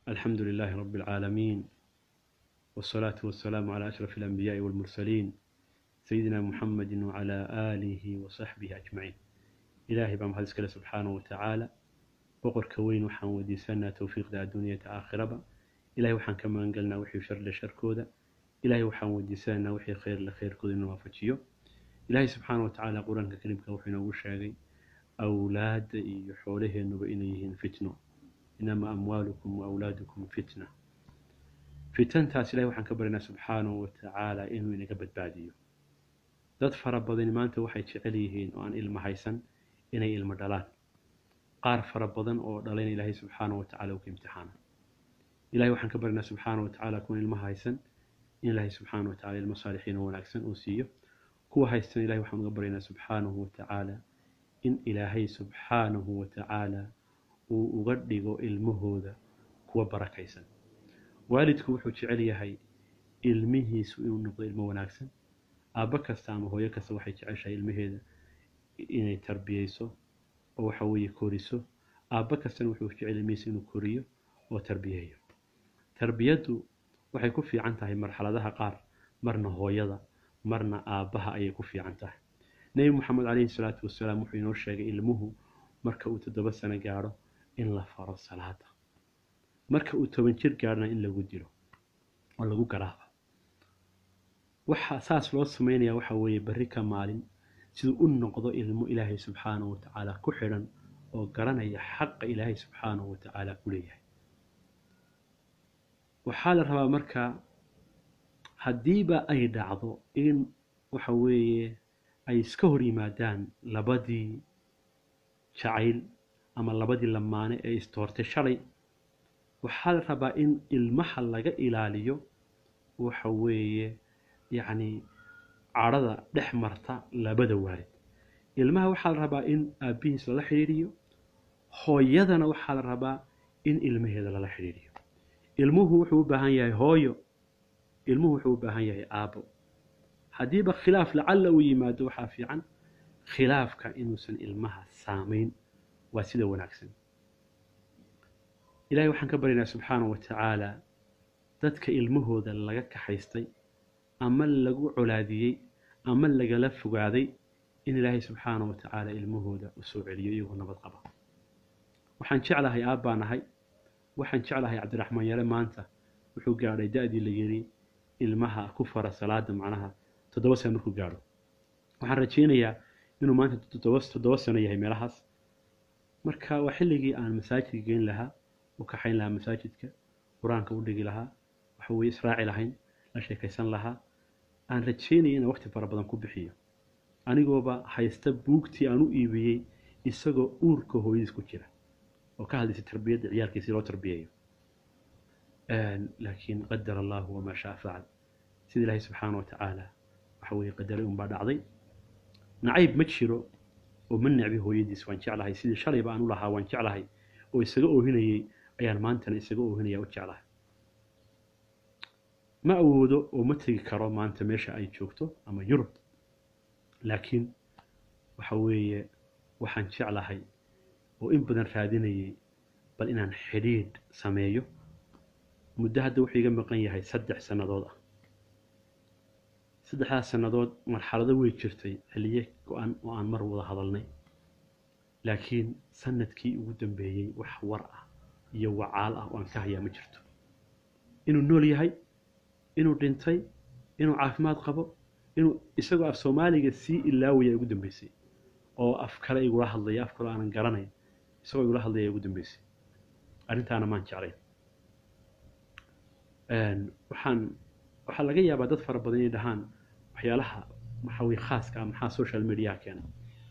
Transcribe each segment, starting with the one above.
الحمد لله رب العالمين والصلاة والسلام على أشرف الأنبياء والمرسلين سيدنا محمد وعلى آله وصحبه أجمعين إلهي بام هذا سكاله سبحانه وتعالى بقر كوين وحان وديسانا توفيق دا الدنيا آخرة إلهي وحان كما أنقلنا وحي شر لشر كودا إلهي وحان وديسانا وحي خير لخير كودا نوافتشيو إلهي سبحانه وتعالى قرآن كريم كوحي نوشاقي أولاد يحوله إنه إليهن فتنه inama amwaalukum waawlaadukum fitna fitantaas ilahay waxaan ka baryanaa subxaanahu wa tacaala inuu inaga badbaadiyo dad fara badani maanta waxay jecel yihiin oo aan ilmo haysan inay ilmo dhalaan qaar fara badan oo dhalayna ilaahay subxaanahu wa tacala uu ka imtixaana ilahay waxaan ka baryanaa subxaanahu wa tacaala kuwan ilmo haysan in ilaahay subxaanahu wa tacala ilmo saalixiin oo wanaagsan uu siiyo kuwa haystan ilahay waxaan uga baryanaa subxaanahu wa tacaala in ilaahay subxaanahu wa tacaala uu uga dhigo ilmahooda kuwa barakaysan waalidku wuxuu jecel yahay ilmihiisu inuu noqdo ilmo wanaagsan aabbo kasta ama hooyo kasta waxay jeceshahay ilmaheeda inay tarbiyeyso oo waxa weeye koriso aabbo kastana wuxuu jecel ilmihiisa inuu koriyo oo tarbiyeeyo tarbiyaddu waxay ku fiican tahay marxaladaha qaar marna hooyada marna aabbaha ayay ku fiican tahay nebi moxamed calayhi salaatu wasalaam wuxuu inoo sheegay ilmuhu marka uu toddoba sano gaadho in la faro salaada marka uu toban jir gaadhna in lagu dilo oo lagu garaafo waxa saas loo sameynaya waxa weeye berri ka maalin siduu u noqdo ilmo ilaahay subxaanahu wa tacaala ku xidhan oo garanaya xaqa ilaahay subxaanahu wa tacaala ku leeyahay waxaa la rabaa marka haddiiba ay dhacdo in waxa weeye ay iska hor yimaadaan labadii jacayl ama labadii lamaane ee istoortay shalay waxaa la rabaa in ilmaha laga ilaaliyo waxa weeye yacni cadhada dhex marta labada waalid ilmaha waxaa la rabaa in aabbihiis lala xidhiidhiyo hooyadana waxaa la rabaa in ilmaheeda lala xidhiidhiyo ilmuhu wuxuu u baahan yahay hooyo ilmuhu wuxuu u baahan yahay aabbo haddiiba khilaaf lacalla uu yimaado waxaa fiican khilaafka inuusan ilmaha saamayn waa sida wanaagsan ilahay waxaan ka baryaynaa subxaanahu wa tacaala dadka ilmahooda laga kaxaystay ama lagu colaadiyey ama lagala fogaaday in ilaahay subxaanahu wa tacaala ilmahooda u soo celiyo iyagoo nabad qaba waxaan jeclahay aabbaan ahay waxaan jeclahay cabdiraxmaan yare maanta wuxuu gaadhay da-dii la yiri ilmaha ku fara salaada macnaha toddoba sano markuu gaadho waxaan rajaynayaa inuu maanta toddoba sano yahay meelahaas marka waa xilligii aan masaajidka geyn lahaa u kaxayn lahaa masaajidka qur-aanka u dhigi lahaa waxa weye israaci lahayn la sheekaysan lahaa aan rajaynaya inaan waqti fara badan ku bixiyo anigooba haysta buugtii aan u iibiyey isagoo uurka hooyadiis ku jira oo ka hadlaysa tarbiyadda ciyaalkiisi loo tarbiyeeyo laakiin qadar allahu wamaa shaa facal sida ilaahay subxaana wa tacaala waxa weye qadaray unbaa dhacday nacayb ma jiro oo ma necbi hooyadiis waan jeclahay sidii shalayba aan u lahaa waan jeclahay oo isaga oohinayey ayaan maantana isaga oohinaya u jeclahay ma awoodo oo ma tegi karo maanta meesha ay joogto ama yurub laakiin waxa weeye waxaan jeclahay oo in badan raadinayay bal inaan xidhiidh sameeyo muddo hadda wuxuu iga maqan yahay saddex sannadood ah saddexdaas sannadood marxalado wey jirtay xilliye go-an oo aan mar wada hadalnay laakiin sanadkii ugu dambeeyey wax war ah iyo wacaal ah oo aan ka hayaa ma jirto inuu nool yahay inuu dhintay inuu caafimaad qabo inuu isagoo af soomaaliga sii ilaawaya ugu dambeysay oo af kale igula hadlaya af kale aanan garanayn isagoo igula hadlaya ugu dambeysay arrintaana maan jeclayn waxaan waxaa laga yaabaa dad fara badan inay dhahaan waxyaalaha maxaa weye khaaska ah maxaa social mediaha keena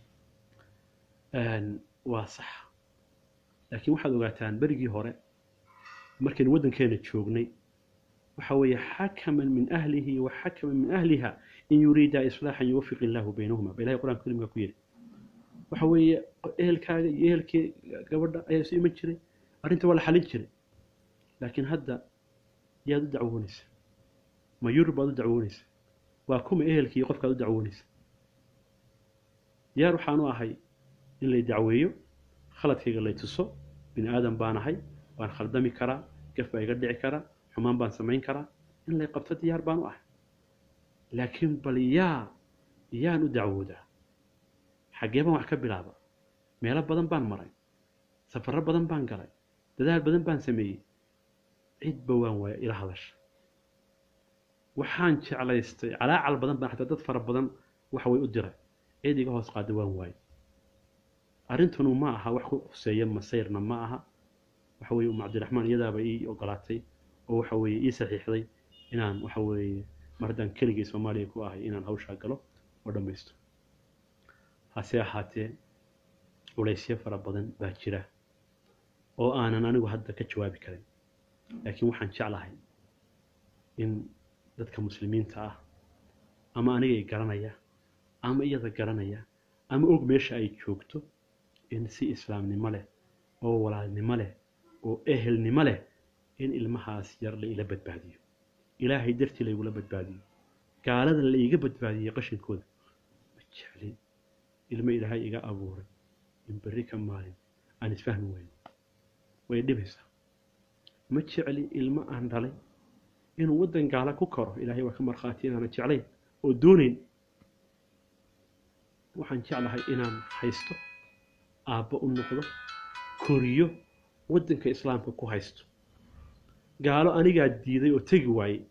waa sax laakiin waxaad ogaataan berigii hore markaynu waddankeena joognay waxa weeye xakaman min ahlihi wa xakaman min ahliha in yuriida islaaxan yuwafiq illaahu baynahuma ba ilahay qur'anka karimka ku yidhi waxa weeye ehelkaaga iyo ehelkii gabadha ayaa isu iman jiray arrinta waa la xalin jiray laakiin hadda yaad u dacwoonaysa ma yurub baad u dacwoonaysa waa kuma ehelkii qofkaad u dacwoonaysa diyaar waxaan u ahay in lay dacweeyo khaladkayga lay tuso bini aadan baan ahay waan khaldami karaa gaf baa iga dhici kara xumaan baan samayn karaa in lay qabto diyaar baan u ah laakiin bal yaa yaan u dacwoodaa xaggee baan wax ka bilaaba meelo badan baan maray safarro badan baan galay dadaal badan baan sameeyey cidba waan waaya ila hadasha waxaan jeclaystay calaacal badan baan xataa dad fara badan waxa way u diray cid iga hoos qaada waan waayey arrintunu ma aha wax ku quseeya masayrna ma aha waxa weeye um cabdiraxmaan iyadaaba ii ogolaatay oo waxa weeye ii saxiixday inaan waxa weeye mar haddaan keligay soomaaliya ku ahay inaan hawshaa galo oo dhammaysto hase ahaatee culaysyo fara badan baa jira oo aanan anigu hadda ka jawaabi karin laakiin waxaan jeclahay in dadka muslimiinta ah ama anigay garanaya ama iyada garanaya ama og meesha ay joogto in si islaamnimo leh oo walaalnimo leh oo ehelnimo leh in ilmahaas yar la ila badbaadiyo ilaahay dartii laygula badbaadiyo gaalada la iga badbaadiyey qashinkooda ma jeclin ilmo ilaahay iga abuuray in berri ka maalin aan isfahmi weyno way dhibaysaa ma jecli ilmo aan dhalay inuu waddan gaala ku karo ilaahay waa ka markhaati inaanan jeclayn oo doonayn waxaan jeclahay inaan haysto aabbo u noqdo koriyo waddanka islaamka ku haysto gaalo anigaa diiday oo tegi waayey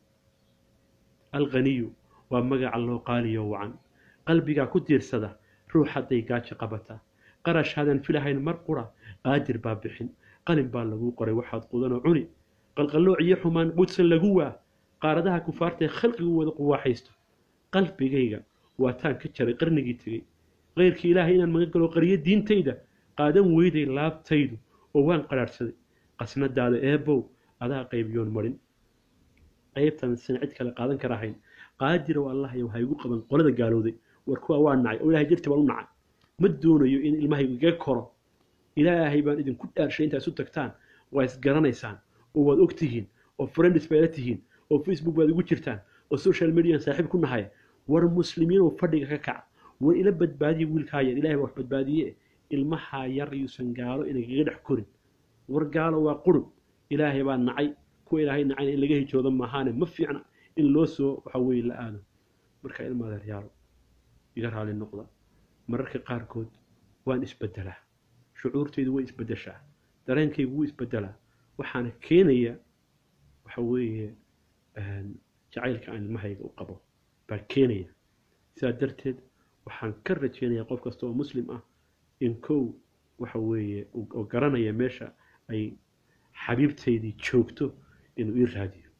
alkhaniyu waa magaca loo qaaliyo wacan qalbigaa ku diirsada ruux hadday gaajo qabataa qarash hadan filahayn mar qura qaadir baa bixin qalin baa laguu qoray waxaad qudanoo cuni qalqallooc iyo xumaan qudsan lagu waa qaaradaha kufaartae khalqigu wada quwaaxaysto qalbigayga waataan ka jaray qarnigii tegey keyrkii ilaahay inaan magan galo qariyo diintayda qaadan weyday laabtaydu oo waan qadhaadhsaday qasnadaada eebow adaa qaybiyoon marin qaybtan san cid kale qaadan karahayn qaadirow allahayow ha igu qaban qolada gaalowday war kuwa waa nacay oo ilahay dartii baan u nacay ma doonayo in ilmahaygu iga koro ilaahay baan idinku dhaarshay intaa isu tagtaan waa isgaranaysaan oo waad og tihiin oo friends baad la tihiin oo facebook baad igu jirtaan oo social median saaxiib ku nahay war muslimiin oo fadhiga ka kaca war ila badbaadiya wiilkaa yar ilahay baa wax badbaadiye ilmahaa yar yuusan gaalo inagaga dhex korin war gaalo waa qurub ilaahay baa nacay kuwa ilaahay nacayna in laga hijoodo maahaane ma fiicna in loo soo waxa weeye la aado marka ilma adeeryaalo iga raali noqda mararka qaarkood waan isbedelaa shucuurtaydu way isbedeshaa dareenkaygu wuu isbedelaa waxaana keenaya waxa weeye jacaylka aan ilmahayga u qabo baa keenaya sidaa darteed waxaan ka rajeynayaa qof kasta oo muslim ah in kow waxa weeye oo garanaya meesha ay xabiibtaydii joogto inuu ii raadiyo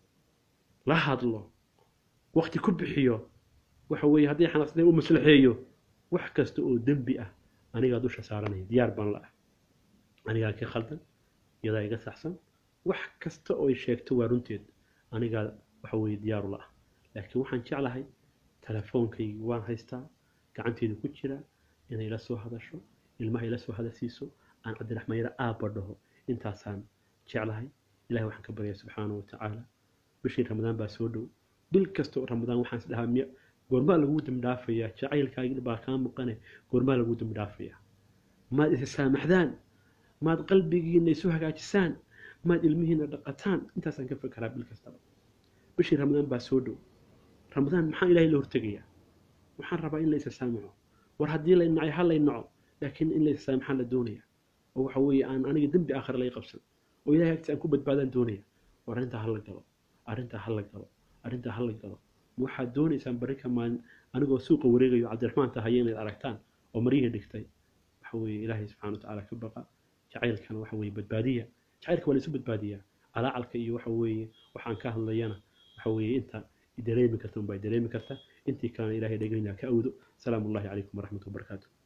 la hadlo wakti ku bixiyo waxa weeye haddii xanaaqsatay u maslaxeeyo wax kasta oo dembi ah anigaa dusha saaranaya diyaar baan la ah anigaa ka khaldan iyadaa iga saxsan wax kasta oo ay sheegto waa runteed anigaa waxa weeye diyaaru la ah laakiin waxaan jeclahay telefoonkaygii waan haystaa gacanteydu ku jira inay la soo hadasho ilmaha ila soo hadasiiso aan cabdiraxmaan yara aabba dhaho intaasaan jeclahay ilahay waxaan ka baryaa subxaanahu watacaala bishii ramadaan baa soo dhow bil kasta oo ramadaan waxaan is dhahaa miya goormaa lagu dambidhaafayaa jacaylkaagii baa kaa muqane goormaa lagu dambidhaafayaa maad isa saamaxdaan maad qalbigiina isu hagaajisaan maad ilmihiina dhaqataan intaasaan ka fekeraa bil kastaba bishii ramadaan baa soo dhow ramadaan maxaa ilahay la hortegayaa waxaan rabaa in la isa saamaxo war haddii lay nacay ha lay naco laakiin in la isa saamaxaan la doonaya oo waxa weeye aan aniga dembi aakhira lay qabsan oo ilahay agtiisa aan ku badbaadaan doonaya war arrintaa ha la galo arrintaa ha la galo arrintaa ha la galo ma waxaad doonaysaan barri ka maalin anigoo suuqa wareegayo cabdiraxmaan tahaya inayd aragtaan oo maryihii dhigtay waxa weeye ilaahay subxana watacaala ka baqa jacaylkana waxa weeye badbaadiya jacaylka waa la isu badbaadiyaa calaacalka iyo waxa weeye waxaan ka hadlayana waxa weeye inta dareemi karta unbaa dareemi karta intii kalena ilahay dhegeyna ka awdo salaamu ullahi calaykum waraxmatu wabarakaatu